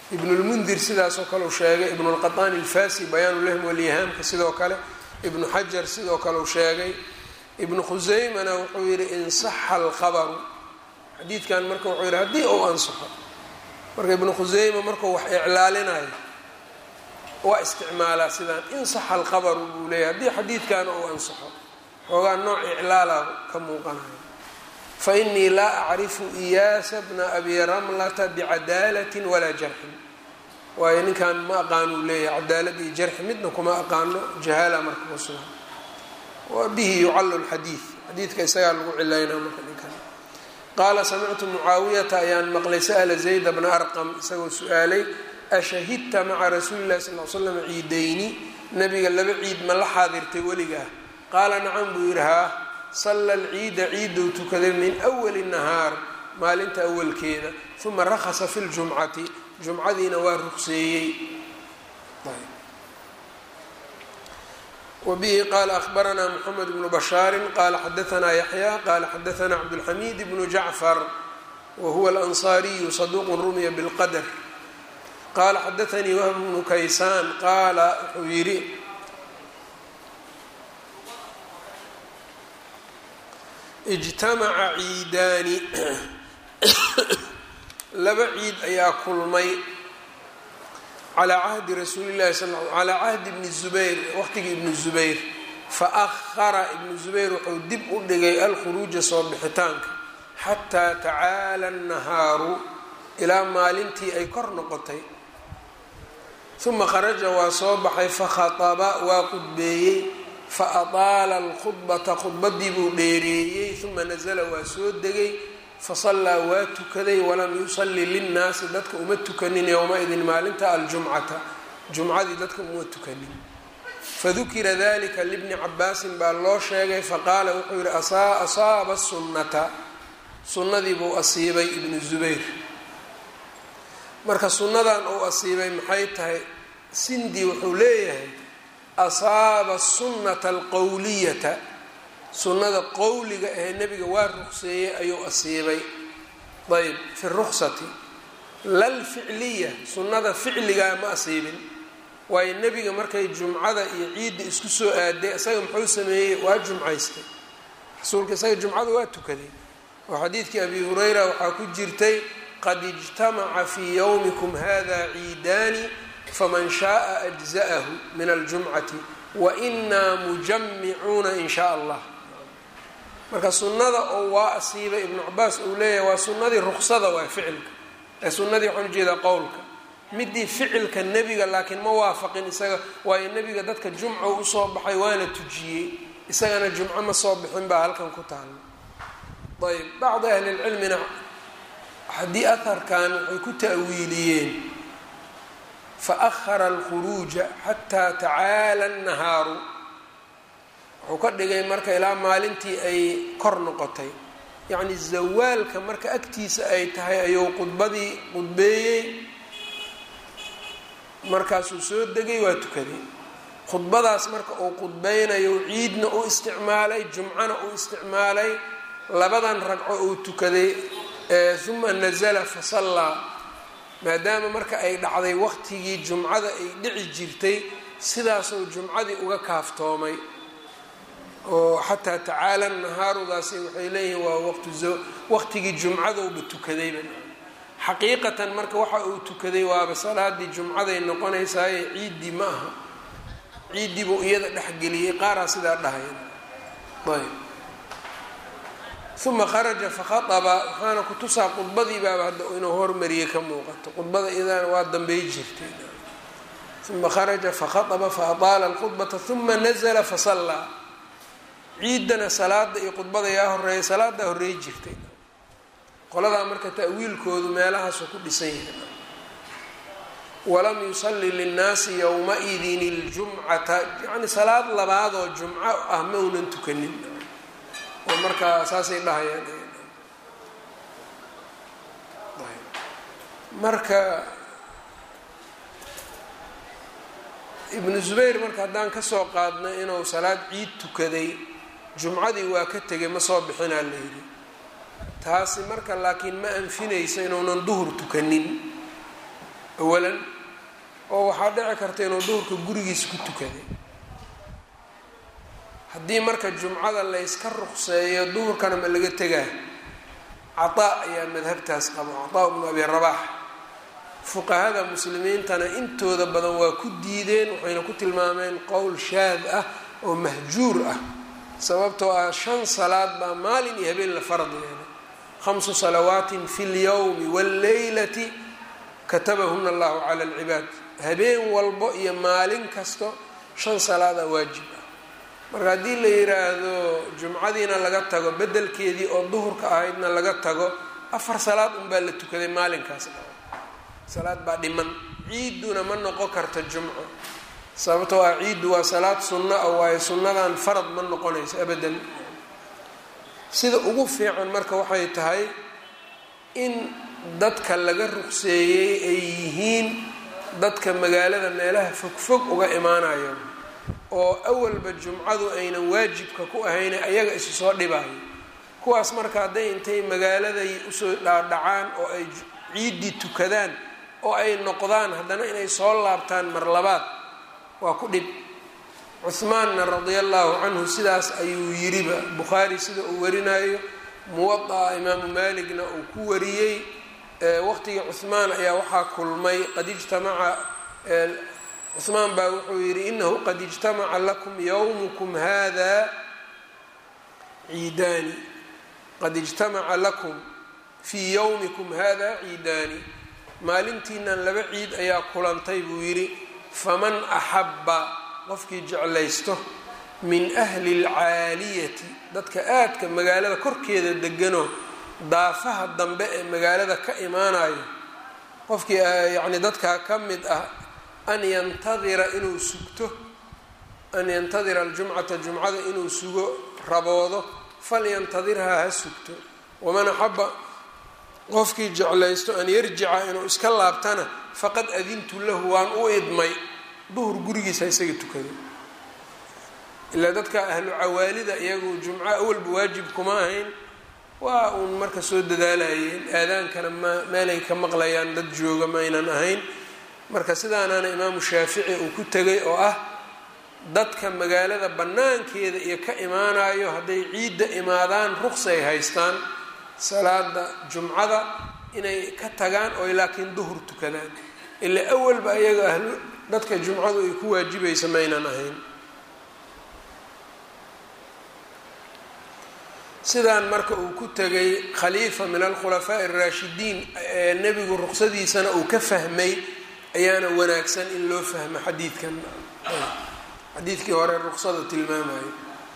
ibnulmundir sidaasoo kale uu sheegay ibnulqaطaani alfasi bayaanulahmi walyihaamka sidoo kale ibnu xajar sidoo kale uu sheegay ibnu khuseymana wuxuu yihi insaxa alkhabaru xadiidkan marka wuxuu yihi haddii uu ansaxo marka ibnu khuseyma markuu wax iclaalinayo waa isticmaalaa sidaan insaxa alkhabaru buu leeyahy haddii xadiidkan uu ansaxo xoogaa nooc iclaala ka muuqanayo fainii laa acrifu iyaasa bna abi ramlata bicadaalatin walaa jarxin waayo ninkan ma aqaanuu leeyahay cadaalad iyo jarxi midna kuma aqaano jahaala marka ku sugan wa bihi yucallu lxadiid xadiidka isagaa lagu cilaynaa marka ninkan qaala samictu mucaawiyata ayaan maqlay sa'la zayda bna arqam isagoo su-aalay ashahidta maca rasuuli llahi sal l slam ciidayni nabiga laba ciid ma la xaadirtay weligaa qaala nacam buu yidhi haa salla alciida ciidou tukaday min awali nahaar maalinta awalkeeda uma rakhasa fi ljumcati jumcadiina waa rugseeyey wbihi qaala ahbaranaa mxamed bnu bashaari qaala xadaanaa yaxya qaala xadaanaa cabdulxamiid bnu jacfar wahuwa alansaariyu saduuqu rumiya bilqadr qaala xadaanii wahb bnu kaysaan qaala wuxuu yidhi ijtamaca ciidaani laba ciid ayaa kulmay calaa cahdi rasuuli llahi sal calaa cahdi ibni zubayr waqtigii ibni zubayr fa ahara ibnu zubayr wuxuu dib u dhigay alkhuruuja soo bixitaanka xataa tacaala annahaaru ilaa maalintii ay kor noqotay uma kharaja waa soo baxay fakhataba waa qudbeeyey fa ataala alkhudbata khudbadii buu dheereeyey uma nasala waa soo degay fasallaa waa tukaday walam yusalli linnaasi dadka uma tukanin yowma-idin maalinta aljumcata jumcadii dadka uma tukanin fadukira dalika libni cabaasin baa loo sheegay faqaala wuxuu yihi asaaba sunnata sunnadii buu asiibay ibnu zubayr marka sunnadan uu asiibay maxay tahay sindi wuxuu leeyahay asaaba sunnata alqowliyata sunnada qowliga ahee nebiga waa ruqseeyey ayuu asiibay ayb fi ruksati lalficliya sunnada ficligaa ma asiibin waayo nebiga markay jumcada iyo ciidda isku soo aaday isaga muxuu sameeyey waa jumcaystay rasuulka isaga jumcada waa tukaday oo xadiidkii abi hurayra waxaa ku jirtay qad ijtamaca fii yowmikum hada ciidaani faman shaaa ajza'ahu min aljumcati wa inaa mujamicuuna in shaa allah marka sunnada oo waa asiibay ibnu cabaas uu leeyahay waa sunnadii ruksada waa ficilka ee sunnadii waxaan ujeedaa qowlka midii ficilka nebiga laakiin ma waafaqin isaga waayo nebiga dadka jumco usoo baxay waana tujiyey isagana jumco ma soo bixin baa halkan ku taala ayb bacdi ahlilcilmina haddii aharkan waxay ku ta'wiiliyeen faahara alkhuruuja xataa tacaala annahaaru wuxuu ka dhigay marka ilaa maalintii ay kor noqotay yacni zawaalka marka agtiisa ay tahay ayuu qudbadii qudbeeyey markaasuu soo degay waa tukaday khudbadaas marka uu qudbeynayo ciidna u isticmaalay jumcana u isticmaalay labadan ragco uu tukaday uma nazala fasallaa maadaama marka ay dhacday waqtigii jumcada ay dhici jirtay sidaasuu jumcadii uga kaaftoomay oo xataa tacaala nahaarudaasi waxay leeyihiin waa waqtu waqtigii jumcadouba tukadayba xaqiiqatan marka waxa uu tukaday waaba salaadii jumcaday noqonaysaaye ciiddii ma aha ciiddii buu iyada dhexgeliyey qaaraa sidaa dhahayn ayb uma kharaja fakhaaba waxaana kutusaa qudbadii baaba hadda inuu hormariyey ka muuqato qudbada iyadana waa dambey jirtay uma kharaja fakhaaba faataala alkhudbata uma nazla fasallaa ciidana salaada iyo qudbada yaa horeeya salaadaa horreey jirtay qoladaa marka ta'wiilkoodu meelahaasu ku dhisan yahay walam yusalli linnaasi yowma-idin iljumcata yacni salaad labaadoo jumco ah ma unan tukanin oo markaa saasay dhahayaan marka ibnu zubayr marka haddaan kasoo qaadno inuu salaad ciid tukaday jumcadii waa ka tegay ma soo bixinaa la yidhi taasi marka laakiin ma anfinayso inuunan duhur tukanin awalan oo waxaa dhici karta inuu duhurka gurigiisa ku tukaday haddii marka jumcada layska ruqseeyo duhurkana ma laga tegaa cataa ayaa madhabtaas qabo cataa bnu abi rabaax fuqahada muslimiintana intooda badan waa ku diideen waxayna ku tilmaameen qowl shaad ah oo mahjuur ah sababtoo ah shan salaad baa maalin iyo habeen la farad yeelay khamsu salawaatin fi lyowmi wاlleylati katabahuna allahu cala alcibaad habeen walbo iyo maalin kasto shan salaadaa waajib ah marka haddii la yiraahdo jumcadiina laga tago bedelkeedii oo duhurka ahaydna laga tago afar salaad unbaa la tukaday maalinkaas salaad baa dhiman ciiduna ma noqon karta jumco sababtoo ah ciiddu waa salaad sunno ah waayo sunnadan farad ma noqonayso abadan sida ugu fiican marka waxay tahay in dadka laga ruqseeyey ay yihiin dadka magaalada meelaha fogfog uga imaanayo oo awalba jumcadu aynan waajibka ku ahayne ayaga isu soo dhibaayo kuwaas marka hadday intay magaaladay usoo dhaadhacaan oo ay ciiddii tukadaan oo ay noqdaan haddana inay soo laabtaan mar labaad waa ku dhib cuhmaanna radia allahu canhu sidaas ayuu yiriba bukhaari sida uu warinayo muwada'a imaamu maaligna uu ku wariyey waqtigii cuhmaan ayaa waxaa kulmay qad ijtamaca cuhmaan baa wuxuu yidhi inahu qad ijtamaca lakum yowmukum hada ciidaani qad ijtamaca lakum fii yowmikum hada ciidaani maalintiinan laba ciid ayaa kulantay buu yidhi faman axabba qofkii jeclaysto min ahli lcaaliyati dadka aadka magaalada korkeeda deganoo daafaha dambe ee magaalada ka imaanayo qofkii yacni dadkaa ka mid ah an yantadira inuu sugto an yantadira aljumcata jumcada inuu sugo raboodo falyantadirhaa ha sugto waman axaba qofkii jeclaysto an yarjica inuu iska laabtana faqad adintu lahu waan u idmay duhur gurigiisa isaga tukada ilaa dadka ahlu cawaalida iyagu jumco awalba waajib kuma ahayn waa uun marka soo dadaalayeen aadaankana ma meelay ka maqlayaan dad jooga maynan ahayn marka sidaanaana imaamu shaafici uu ku tegay oo ah dadka magaalada bannaankeeda iyo ka imaanayo hadday ciidda imaadaan ruqsay haystaan salaada jumcada inay ka tagaan oo laakiin duhur tukadaan ilaa awalba ayaga ahlu dadka jumcadu ay ku waajibaysa maynan ahayn sidaan marka uu ku tegay khaliifa min alkhulafaa'i araashidiin ee nebigu ruqsadiisana uu ka fahmay ayaana wanaagsan in loo fahmo xadiidkan xadiidkii hore ruqsada tilmaamayo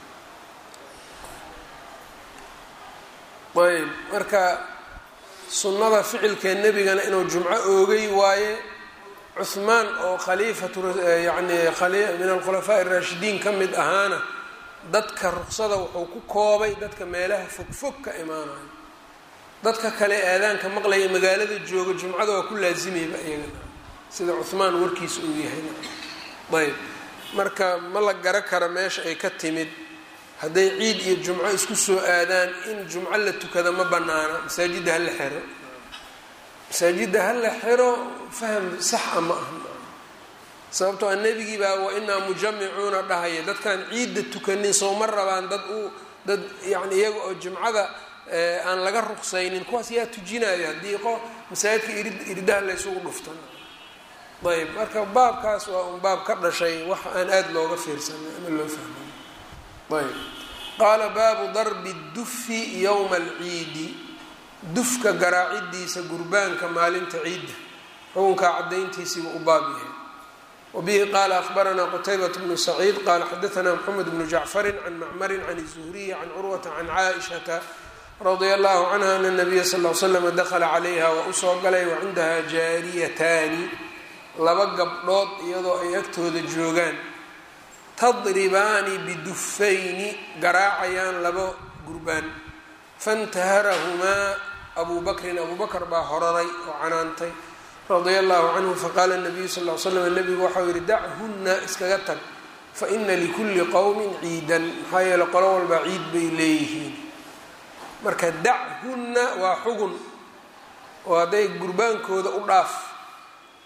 ayb marka sunnada ficilkee nebigana inuu jumco oogay waaye cuhmaan oo khaliifatu yani min alkhulafaa'i araashidiin ka mid ahaana dadka ruqsada wuxuu ku koobay dadka meelaha fogfog ka imaanayo dadka kale aadaanka maqlaya magaalada jooga jumcada waa ku laasimayba iyagana sida cuhmaan warkiisa uu yahay ayb marka ma la gara kara meesha ay ka timid hadday ciid iyo jumco isku soo aadaan in jumco la tukada ma banaana masaajidda hala xiro masaajidda hala xiro faham saxa ma aha sababtoo a nebigii baa wa inaa mujamicuuna dhahaya dadkaan ciidda tukanin sooma rabaan dad u dad yani iyaga oo jumcada aan laga ruqsaynin kuwaas yaa tujinayo haddii qo masaajidka irid iridaha laysugu dhuftan ayb marka baabkaas waa un baab ka dhashay wax aan aada looga fiirsanay ama loo fahmay ayb qaala baabu darbi dufi yowma alciidi dufka garaacidiisa gurbaanka maalinta ciidda xukunkaa cadayntiisiiba u baab yahay wabihi qaala ahbaranaa qutaybat bnu saciid qaala xadaanaa mxamed bnu jacfarin can macmarin can zuhriyi can curwata can caaishata radia allahu canha ana nabiya sal l slama dakala calayha waa usoo galay wa cindaha jaariyataani laba gabdhood iyadoo ay agtooda joogaan tadribaani bidufayni garaacayaan laba gurbaan fantaharahumaa abuu bakrin abuu bakr baa horaray oo canaantay radia allahu canhu faqaala nabiyu sal l slam nabigu waxau yihi dachunna iskaga tag faina likulli qowmin ciidan maxaa yeele qolo walbaa ciid bay leeyihiin marka dachunna waa xugun oo hadday gurbaankooda u dhaaf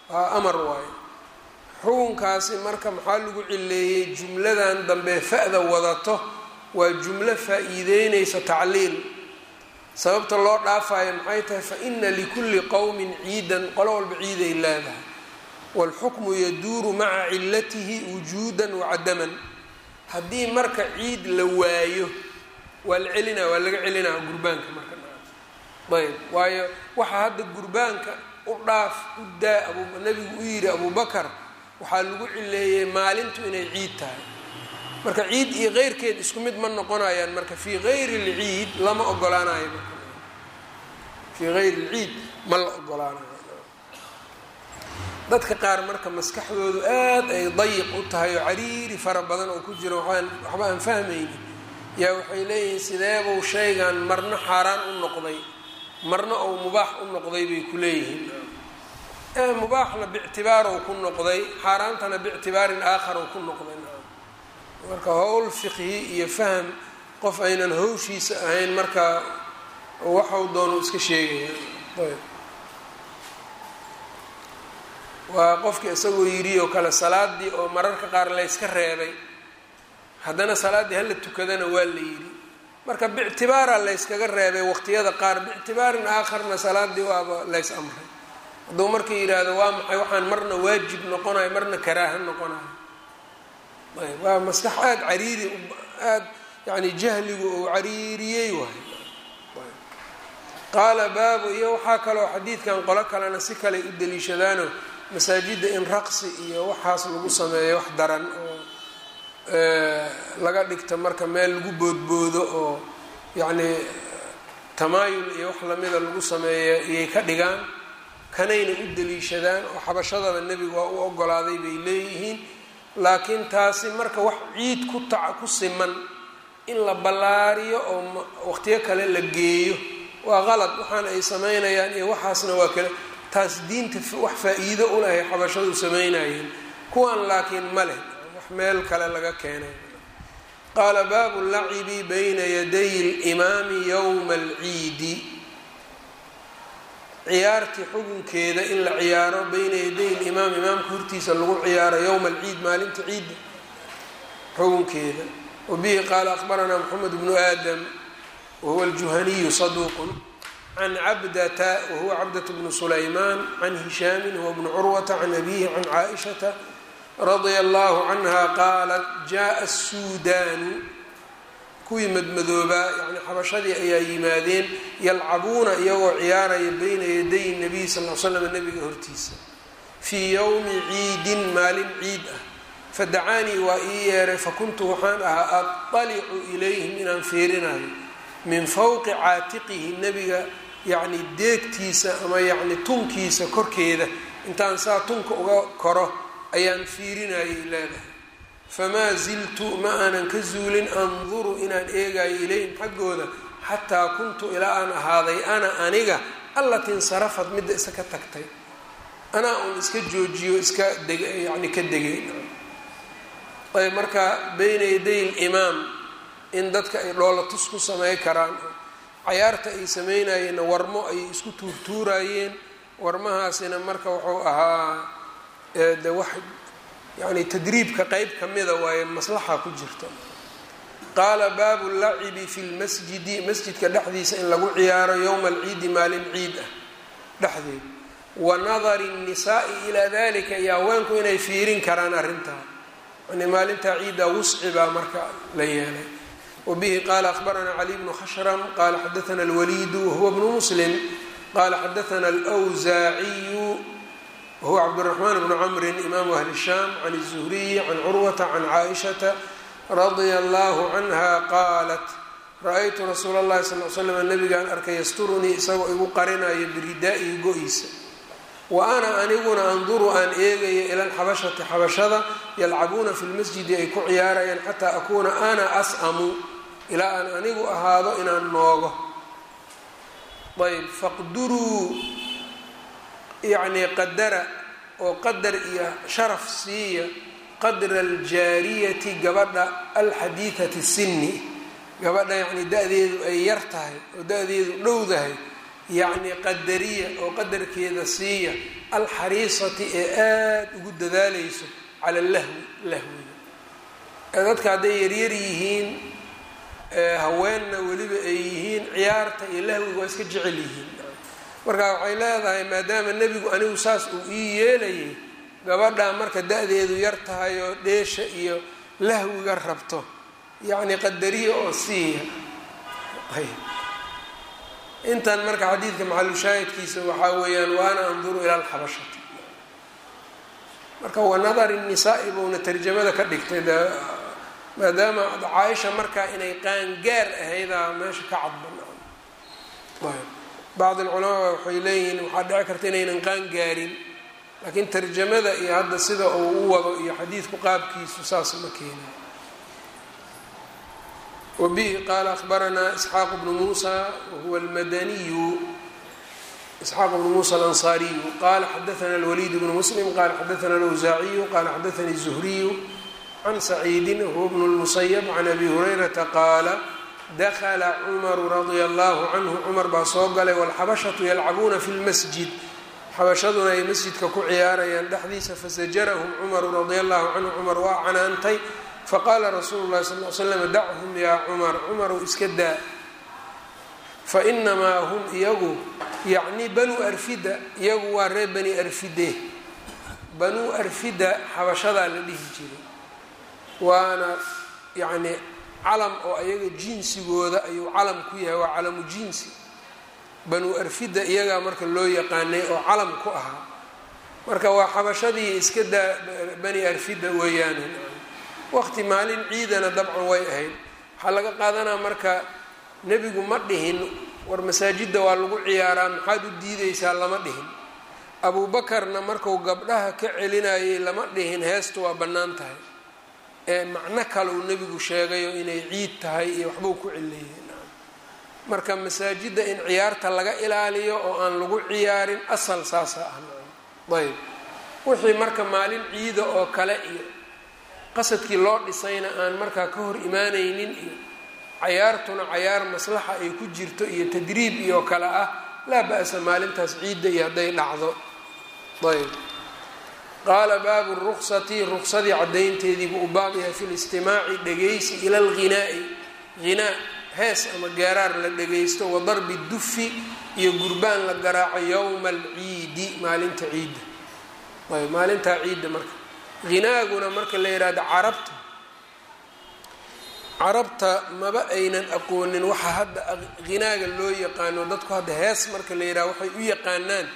waa amar waayo xukunkaasi marka maxaa lagu cileeyey jumladan dambe fa-da wadato waa jumlo faa-iideynaysa tacliil sababta loo dhaafayo maxay tahay fa ina likulli qowmin ciidan qolo walba ciiday leedahay waalxukmu yaduuru maca cilatihi wujuudan wacadaman haddii marka ciid la waayo waa la celinaa waa laga celinaa gurbaanka marka ayb waayo waxaa hadda gurbaanka u dhaaf u daa abu nabigu u yidhi abubakar waxaa lagu cileeyey maalintu inay ciid tahay marka ciid iyo keyrkeed isku mid ma noqonayaan marka fii gayri lciid lama ogolaanayo marka fii gayri lciid ma la ogolaanayo dadka qaar marka maskaxdoodu aad ay dayiq u tahay oo cariiri fara badan oo ku jiro waxaan waxba aan fahmaynin yaa waxay leeyihiin sideebuu shaygan marna xaaraan u noqday marna ou mubaax u noqday bay ku leeyihiin ee mubaaxna biictibaarow ku noqday xaaraantana biictibaarin aakharow ku noqday marka howl fiqhi iyo faham qof aynan hawshiisa ahayn marka waxau doonu iska sheegaya ayb waa qofkii isagoo yidhi oo kale salaadii oo mararka qaar layska reebay haddana salaaddii hala tukadana waa la yidhi marka biictibaara layskaga reebay waqtiyada qaar biictibaarin aakharna salaadii waaba lays amray hadduu marka yidhaahdo waa maxay waxaan marna waajib noqonayo marna karaaha noqonayo ayb waa maskax aada cariiri aada yani jahligu ou cariiriyey waay qaala baabu iyo waxaa kaloo xadiidkan qolo kalena si kale u daliishadaano masaajidda in raqsi iyo waxaas lagu sameeyo wax daran oo laga dhigto marka meel lagu boodboodo oo yacni tamaayul iyo wax lamida lagu sameeyo iyay ka dhigaan kanayna u daliishadaan oo xabashadaba nebigu waa u ogolaaday bay leeyihiin laakiin taasi marka wax ciid ku taca ku siman in la ballaariyo oo waqtiyo kale la geeyo waa qalad waxaan ay sameynayaan iyo waxaasna waa kale taas diinta wax faa-iido u lahay xabashadu sameynayeen kuwan laakiin ma leh wax meel kale laga keenay qaala baabu lacibi bayna yaday limaami yowma alciidi ciyaartii xukunkeeda in la ciyaaro bayna yaday limaam imaamka hortiisa lagu ciyaaro yowma alciid maalinta ciidda xukunkeeda wabihi qaala akbaranaa moxamed bnu aadam wahuwa aljuhaniyu saduuqun can cabdata wahuwa cabdat bnu sulaymaan can hishaamin huwa bnu curwata can abihi can caaishata radia allahu canha qaalat jaءa الsuudaanu kuwii madmadoobaa yani xabashadii ayaa yimaadeen yalcabuuna iyagoo ciyaaraya bayna yaday nabiy sal l slam nabiga hortiisa fii yowmi ciidin maalin ciid ah fadacaanii waa ii yeeray fakuntu waxaan ahaa aطalicu ilayhim inaan fiirinayo min fowqi caatiqihi nebiga yacni deegtiisa ama yacni tunkiisa korkeeda intaan saa tunka uga koro ayaan fiirinayay leedahay famaa ziltu ma aanan ka zuulin anduru inaan eegayo ilayhim xaggooda xataa kuntu ilaa aan ahaaday ana aniga allati insarafad midda isa ka tagtay anaa uun iska joojiyo iska deg yani ka degay ayb marka bayna yaday limaam in dadka ay dhoolatus ku samey karaan cayaarta ay sameynayeenna warmo ayay isku tuurtuurayeen warmahaasina marka wuxuu ahaa de wax yani tadriibka qeyb kamida waaye maslaxa ku jirta qaala baabu lacibi fi lmasjidi masjidka dhexdiisa in lagu ciyaaro yowma alciidi maalin ciid ah dhexdeed wa nadari nnisaai ilaa dalika iyo haweenku inay fiirin karaan arrintaa yani maalintaa ciidda wusci baa marka la yeelay wbihi qala akbaranaa cali bnu khashrm qala xadaana alwaliidu wahuwa bnu muslim qala xadaana alwsaaciyu wahuwa cabdiraxmaan bnu camrin imaamu ahli shaam can الzuhriyi can curwata can caaishata radia allahu canha qaalat ra-aytu rasuula اllahi sal l slam nabigaan arkay yasturunii isagoo igu qarinayo biridaa'ihi go-iisa wa ana aniguna anduru aan eegayo ila alxabashati xabashada yalcabuuna fi lmasjidi ay ku ciyaarayaan xataa akuuna ana as'amu ilaa aan anigu ahaado inaan noogo ayb faqduruu yacnii qadara oo qadar iyo sharaf siiya qadra aljaariyati gabadha alxadiidati sinni gabadha yacnii da-deedu ay yar tahay oo da-deedu dhowdahay yacni qadariya oo qadarkeeda siiya alxariisati ee aada ugu dadaalayso cala lahwi lahwiga dadka hadday yaryar yihiin haweenna weliba ay yihiin ciyaarta iyo lahwiga waa iska jecel yihiin marka waxay leedahay maadaama nebigu anigu saas uu ii yeelayay gabadhaa marka da-deedu yar tahay oo dheesha iyo lahwiga rabto yacni qadariya oo siiya intan marka xadiidka maxalushaahidkiisa waxaa weeyaan waana anduru ila alxabashati marka wanadari nisaa-i buuna tarjamada ka dhigtay de maadaama caaisha markaa inay qaangaar ahaydaa meesha ka cadbanaan bacd alculamaa waxay leeyihiin waxaa dhici karta inaynan qaangaarin laakiin tarjamada iyo hadda sida uu u wado iyo xadiidku qaabkiisu saas ma keenay wbihi qaala ahbaranaa isxaaq bnu muusa wahuwa almadaniyu isxaaq bnu muusa alansaariyu qala xadaana alwaliid bnu muslim qala xadaana alawsaaciyu qala xadaanii zuhriyu can saciidin wahuwa bnu lmusayab can abi hurayrata qaala dakla cumaru radia allahu canhu cumar baa soo galay walxabashatu yalcabuuna fi lmasjid xabashaduna ay masjidka ku ciyaarayaan dhexdiisa fasajarahum cumaru radia allahu canhu cumar waa canaantay faqaala rasuulu llahi sal l slam dachum yaa cumar cumarow iska daa fainamaa hum iyagu yacni banuu arfida iyagu waa reer bani arfide banuu arfida xabashadaa la dhihi jiray waana yacni calam oo iyaga jinsigooda ayuu calam ku yahay waa calamu jinsi banuu arfida iyagaa marka loo yaqaanay oo calam ku ahaa marka waa xabashadii iska daa bani arfida weeyaane waqti maalin ciidana dabcan way ahayd waxaa laga qaadanaa marka nebigu ma dhihin war masaajidda waa lagu ciyaaraa maxaad u diideysaa lama dhihin abuubakarna marku gabdhaha ka celinayay lama dhihin heestu waa bannaan tahay ee macno kale uu nebigu sheegayo inay ciid tahay iyo waxbuu ku celeeyey marka masaajidda in ciyaarta laga ilaaliyo oo aan lagu ciyaarin asal saasa ah ayb wixii marka maalin ciida oo kale iyo qasadkii loo dhisayna aan markaa ka hor imaanaynin iyo cayaartuna cayaar maslaxa ay ku jirto iyo tadriib iyo kale ah laa ba-sa maalintaas ciidda iyo hadday dhacdo ayb qaala baabu ruksati ruksadii caddaynteediibuu u baab yahay fi listimaaci dhegaysi ila alghinaa'i ghinaa hees ama geeraar la dhagaysto wa darbi dufi iyo gurbaan la garaaco yowma alciidi maalinta ciidda ayb maalintaa ciidda marka hinaaguna marka la yidhaahdo carabta carabta maba aynan aqoonin waxa hadda hinaaga loo yaqaano dadku hadda hees marka la yidhahdo waxay u yaqaanaan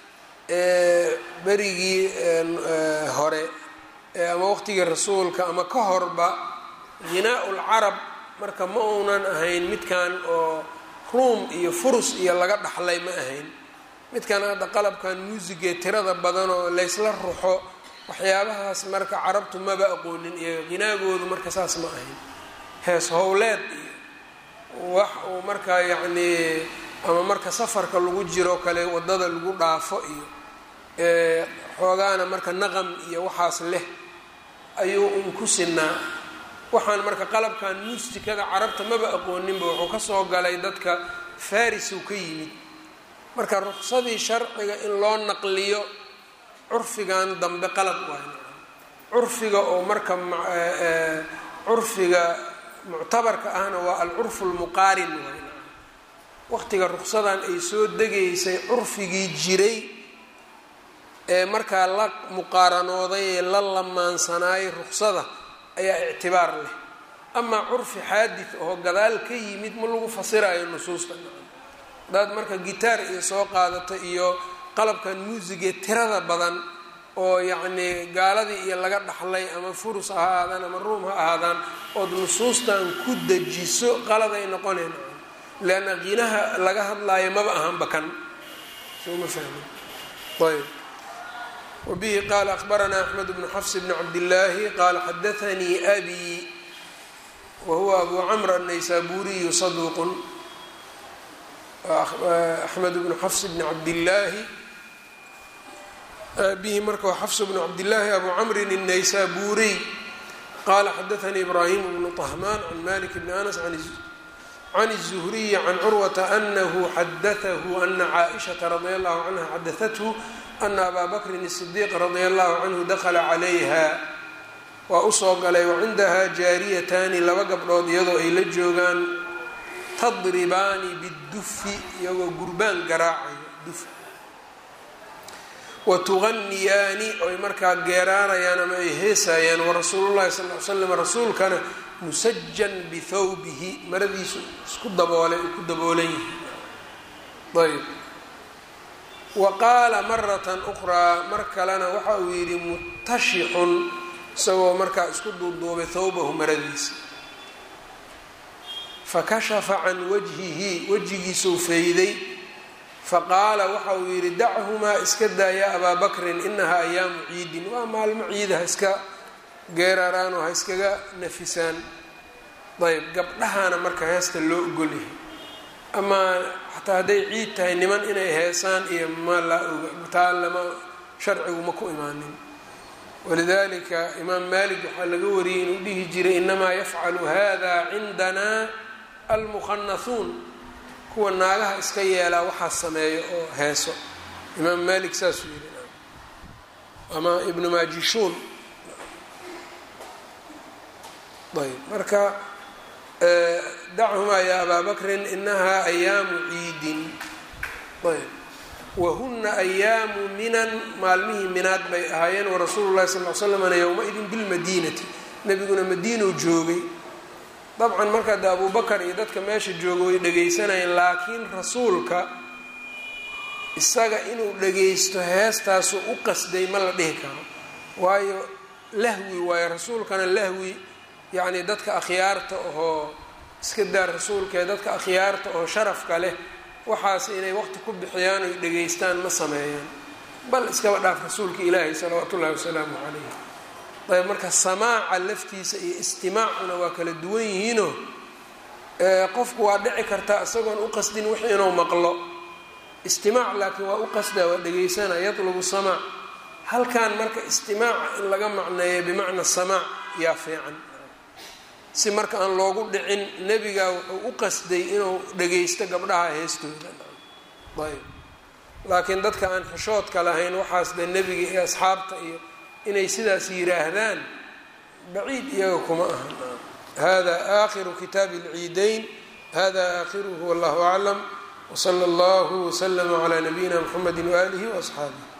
berigii hore ama waqtigii rasuulka ama ka horba hinaa lcarab marka ma uunan ahayn midkan oo ruum iyo furus iyo laga dhaxlay ma ahayn midkan hadda qalabkan muusigee tirada badan oo laysla ruxo waxyaabahaas marka carabtu maba aqoonin iyo hinaagoodu marka saas ma ahayn hees howleed iyo wax uu markaa yacnii ama marka safarka lagu jiro kale waddada lagu dhaafo iyo xoogaana marka naqam iyo waxaas leh ayuu un ku sinaa waxaan marka qalabkan muustikada carabta maba aqooninba wuxuu kasoo galay dadka farisuu ka yimid marka ruqsadii sharciga in loo naqliyo curfigan dambe qalad waay curfiga oo marka curfiga muctabarka ahna waa alcurfu lmuqaarin waay waqtiga ruqsadan ay soo degaysay curfigii jiray ee markaa la muqaaranooday ee la lamaansanaayay ruqsada ayaa ictibaar leh amaa curfi xaadid oo gadaal ka yimid ma lagu fasirayo nusuusta hadaad marka gitaar iyo soo qaadato iyo qalabkan muusigee tirada badan oo yacnii gaaladii iyo laga dhaxlay ama furus ha ahaadaan ama ruum ha ahaadaan ood nusuustan ku dejiso qaladay noqoneen leanna qinaha laga hadlaayo maba ahanba kan soo ma fahmin ayb wbihi qala akbaranaa axmed bnu xafs bn cabdillaahi qala xadaanii abi wahuwa abu camr annaysaburiyu saduuqun axmed bnu xafs bni cabdillaahi abihi marka waa xafs bnu cabdillaahi abu camrin الnaysaburiy qala xadaanii ibrahim bnu طahmaan can malik bni anas can الزhriyi can curwata anahu xadatahu ana caaئishaةa radia allahu canha xadaathu ana abaa bakrin الصdiiq radia allahu canhu dakla calayha waa usoo galay wacindaha jaariyataani laba gabdhood iyadoo ay la joogaan tadribaani bidufi iyagoo gurbaan garaacayo duf watuganiyaani oy markaa geeraarayaan ama ay heesayaan warasuulu llahi sal l slam rasuulkana musajan bithawbihi maradiisu isku daboolay uu ku daboolan yahay ayb wa qaala maratan ukhraa mar kalena waxa uu yidhi mutashixun isagoo markaa isku duuduubay thawbahu maradiisa fakashafa can wajhihi wejigiisuu fayday faqaala waxa uu yidhi dachumaa iska daaya abaa bakrin inahaa ayaamu ciidin waa maalmo ciida ha iska geeraraan oo ha iskaga nafisaan ayb gabdhahaana marka heesta loo ogolyahay amaa xataa hadday ciid tahay niman inay heesaan iyo ma la taa lama sharcigu ma ku imaanin walidalika imaam malik waxaa laga wariyey inuu dhihi jiray inamaa yafcalu hada cindana almukhanathuun kuwa naagaha iska yeelaa waxaa sameeyo oo heeso imaam malik saasuu yidhi ama ibnu majishuun ayb marka dachumaa ya abaa bakrin inahaa ayaamu ciidin ayb wahuna ayaamu minan maalmihii minaad bay ahaayeen warasuulu llahi sal l slamna yowma-idin bilmadiinati nebiguna madiinow joogay dabcan marka de abubakar iyo dadka meesha jooga way dhegaysanayeen laakiin rasuulka isaga inuu dhagaysto heestaasu u qasday ma la dhihi karo waayo lahwi waayo rasuulkana lahwi yacni dadka akhyaarta ahoo iska daar rasuulkaee dadka akhyaarta oo sharafka leh waxaas inay waqti ku bixiyaan oy dhegaystaan ma sameeyaan bal iskaba dhaaf rasuulka ilaahi salawaatu ullahi wasalaamu calayh ayb marka samaaca laftiisa iyo istimaacuna waa kala duwan yihiinoo qofku waa dhici kartaa isagoon u qasdin wix inuu maqlo istimaac laakiin waa u qasdaa waa dhegaysana yatlubu samaac halkan marka istimaaca in laga macneeyo bimacna samaac yaa fiican si marka aan loogu dhicin nebigaa wuxuu u qasday inuu dhagaysto gabdhaha heestooda ayb laakiin dadka aan xishoodka lahayn waxaas de nebiga iyo asxaabta iyo inay sidaas yiraahdaan baciid iyaga kuma aha hada aakhiru kitaabi اlciidayn hada aakhiruhu wallahu aclam wslى اllah wslm عlى nabiyina mxamedi waalihi وaصxaabih